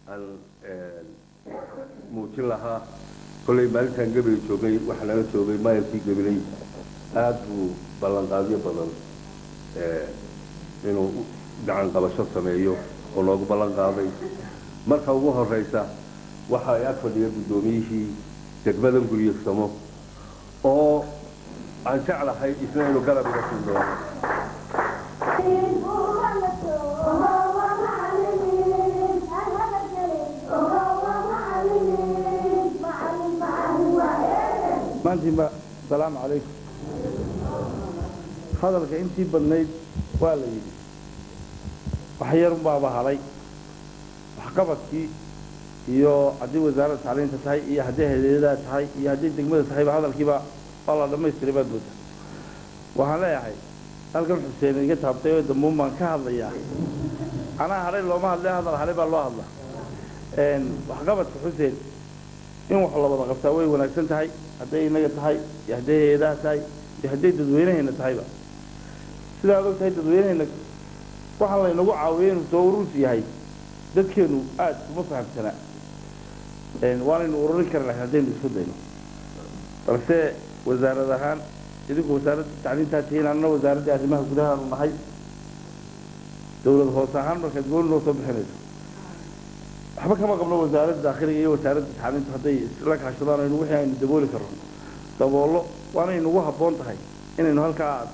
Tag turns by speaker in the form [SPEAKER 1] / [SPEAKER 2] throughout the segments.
[SPEAKER 1] aan muujin lahaa kollay maalintaan gabilay joogay waxaa nala joogay maayarkii gabilay aada buu ballanqaadyo badan inuu gacan qabasho sameeyo oo loogu ballan qaaday marka ugu horeysa waxa ay ag fadhiya guddoomiyihii degmadan guryegsamo oo aan jeclahay isna inuu garab iga siin doono
[SPEAKER 2] maantiinba asalaamu calaykum hadalka intii badnayd waa la yidhi wax yarunbaaba hadhay waxqabadkii iyo haddii wasaaradda tacliinta tahay iyo haddii hayadadaa tahay iyo haddii degmada tahayba hadalkiiba waa la dhammaystiray baad moodaa waxaan leeyahay halkan xuseen iga taabtay oo dambuun baan ka hadlayaa anaa hadhay looma hadle hadal hadhay baa loo hadla waxqabadka xuseen in wax la wada qabtaa way wanaagsan tahay hadday inaga tahay iyo hadday hay-adaha tahay iyo hadday dadweynaheena tahayba sidaad og tahay dadweynaheena waxaan laynagu caawiyay inuu soo urursi yahay dadkeenu aada uma fahamsanaa waanaynu ururin kari lahayn haddaynu isku dayno balse wasaarad ahaan idinku wasaaradda tacliintaa tihiin annana wasaaraddii arrimaha gudahaanu nahay dawlad hoose ahaan markaad gooni noo soo bixinayso waxba kama qabno wasaaradda daakhiliga iyo wasaaradda tacliintu hadday isla kaashadaan aynu wixii aynu dabooli karno daboollo waanay nagu habboon tahay inaynu halkaa aad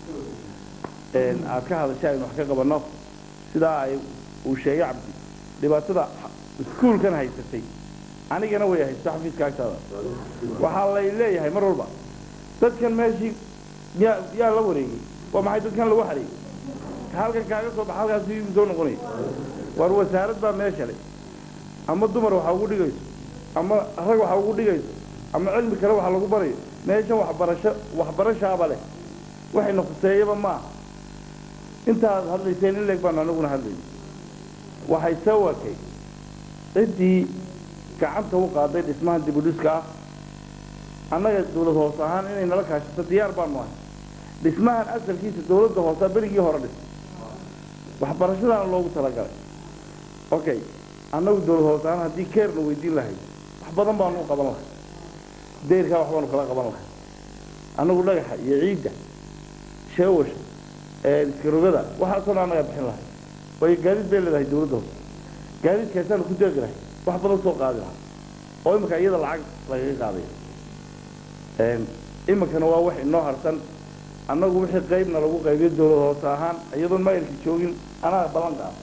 [SPEAKER 2] aad ka hadashay aynu wax ka qabanno sidaa ay uu sheegay cabdi dhibaatada iskuulkan haysatay anigana way haysto xafiiska agtaada waxaa lay leeyahay mar walba dadkan meeshii yaa yaa la wareegay waa maxay dadkan lagu xareeyey halkan kaaga soo baxa halkaas igu soo noqonaya war wasaarad baa meesha le ama dumar waxa ugu dhigayso ama rag waxa ugu dhigayso ama cilmi kale waxa lagu barayo meeshan waxbarasho waxbarashaaba leh waxayna khuseeyaba ma aha intaad hadlayseen in leeg baan anaguna hadlayna waxay soo wakay ciddii gacanta u qaaday dhismahan dibudhiska ah annaga dawlad hoose ahaan inay nala kaashato diyaar baanu ahay dhismahan asalkiisa dawladda hoosea berigii hore dhis waxbarashadaana loogu talagalay okay annagu dawlad hoose ahaan haddii keerna weydiin lahay wax badan baanu u qaban lahay dayrkaa wax baanu kala qaban lahay annagu dhagaxa iyo ciidda sheewasha iskarogada waxaasoo dhan annagaa bixin lahay waayo gaadiid bay leedahay dawladda hoose gaadiidkaasaanu ku deeqi lahay wax badan soo qaadi lahaa oo iminka iyada lacag lagaga qaadaya iminkana waa wax inoo harsan annagu wixii qaybna lagu qaybiyo dawlad hoose ahaan iyadoon maayilka joogin anaa ballan qaada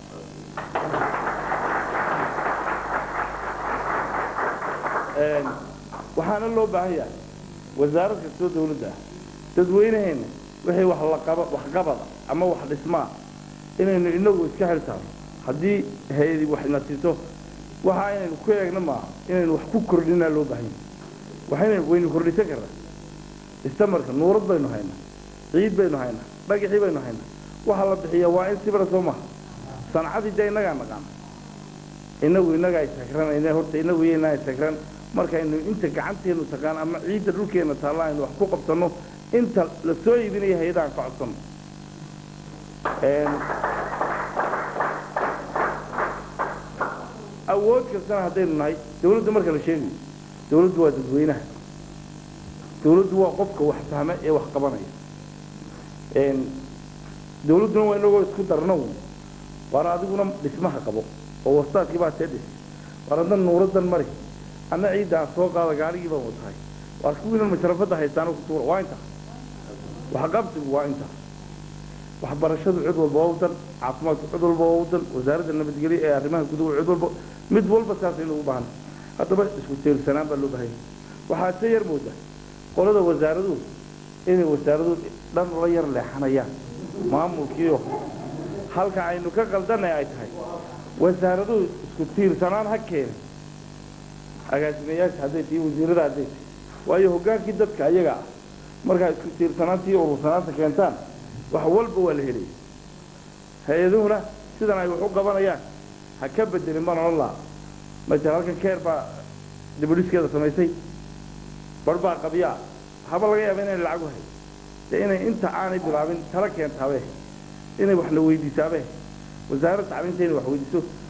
[SPEAKER 2] waxaana loo baahan yahay wasaarad kastoo dawladda ah dadweynaheena wixii wax laqaba waxqabada ama wax dhismaa inaynu inagu iska xil saarno haddii hay-adi wax na siiso waxa inaynu ku eegno maaha inaynu wax ku kordhinaa loo baahan yahay waxayna waynu kordhisan karnaa istamarka nuurad baynu haynaa ciid baynu haynaa dhagaxii baynu haynaa waxa la bixiya waa in sibra soo maha sancadii dee innagaa naqaana inagu innagaa isakran ina horta inagu iyo inaa isakran markaynu inta gacanteenu taqaan ama ciidda dhulkeena taalla aynu wax ku qabsanno inta la soo iibinaya hay-adaan ka codsanno awood kastana haddaynu nahay dawladda marka la sheegayo dawladdu waa dadweynaha dawladdu waa qofka wax fahma ee wax qabanaya dawladduna waa inagoo isku darno waar adiguna dhismaha qabo oo wastaadkii baa see dhis waar adna nuuradan mari adna ciiddaa soo qaada gaarigii baan watahay waar kuwiinan masharafadda haystaano ku tuura waa intaa waxqabsigu waa intaa waxbarashadu cid walba waa wadan caafimaadku cid walba waa wadan wasaaradda nabadgelyo ee arrimaha guduhu cid walba mid walba saasaynu u baahan haddaba isku tiirsanaan baa loo baahanya waxaa se yar mooda qolada wasaaraduhu inay wasaaraduhu dhan la yar leexanayaan maamulkiio halka aynu ka qaldanay ay tahay wasaaraduhu isku tiirsanaan ha keena agaasimayaasha hadday tihi wasiirada hadday tihi waayo hoggaankii dadka ayaga ah markaa isku tiirsanaantii urursanaanta keentaan wax walba waa la helaya hay-aduhuna sidan ay wax u qabanayaan ha ka bedelin baan odhan lahaa masala halkan keer baa dibudhiskeeda samaysay bar baa qabyaa haba laga yaaba inay lacag u hay dee inay inta aanay bilaabin tala keentaabe inay wax la weydiisaabe wasaaradda tacliinta inay wax weydiiso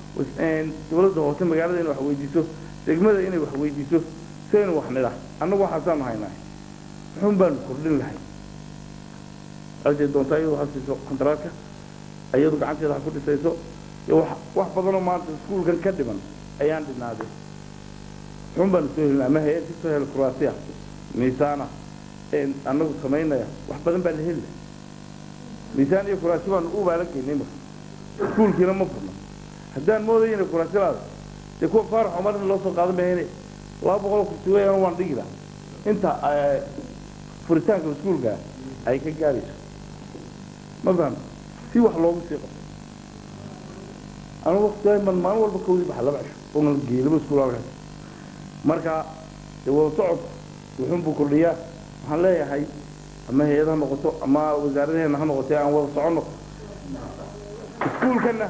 [SPEAKER 2] dowladda hoose magaalada inay wax weydiiso degmada inay wax weydiiso saynu wax nidha annagu waxaasaanu haynaa muxuun baanu kordhin lahay halkay doontaa iyadu ha siiso kontaraatka iyadu gacanteeda ha ku dhisayso iyo wax wax badanoo maanta iskuulkan ka dhiman ayaan dhinaaday muxuun baanu soo helina ama hay-ad kasoo hel kuraasiya miisaana annagu samaynaya wax badan baa la heli lahay miisaan iyo kuraasi baanu u baalan geynay marka iskuulkiina ma furno haddaan moodaya inay kuraasi laada dee kuwa faarax cumar in loo soo qaadan bahayne laba boqol kursi weeyaan waan dhigi laha inta furitaanka iskuulka ay ka gaarayso ma fahamta si wax loogu sii qabto anigu waqtigaa man maalin walba kawdii baxa laba cisho oona geelaba iskuul halkaas marka dee wada socodku wuxuun buu kordhiyaa waxaan leeyahay ama hay-ad ha noqoto ama wasaaradaheena ha noqotee aan wada soconno iskuulkana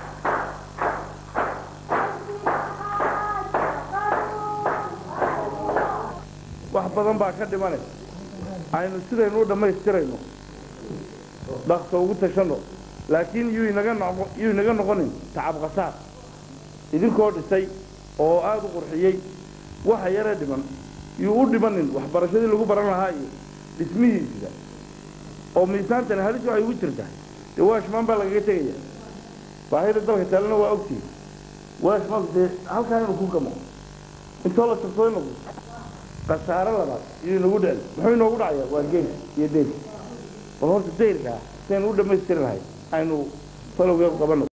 [SPEAKER 2] wax badan baa ka dhimane aynu sidaynu u dhammaystirayno dhaqso ugu tashanno laakiin yuu inaga noqo yuu inaga noqonin tacab qasaar idinkoo dhisay oo aada u qurxiyey waxa yaree dhiman yuu u dhimanin waxbarashadii lagu baran lahaa iyo dhismihiisa oo miisaantani halis waxay ugu jirtaa dee waashmaan baa lagaga tegaya baahida dalka taalena waa ogtihi waashmaan dee halkaa inuu ku gamo intoo la tirsado inagu khasaare labaad iyuu inagu dhacay muxuu inoogu dhacayaa waa geyn iyo deyr bal horta dayrkaa sidaynu u dhammaystiri lahay aynu falowgeedu qabanno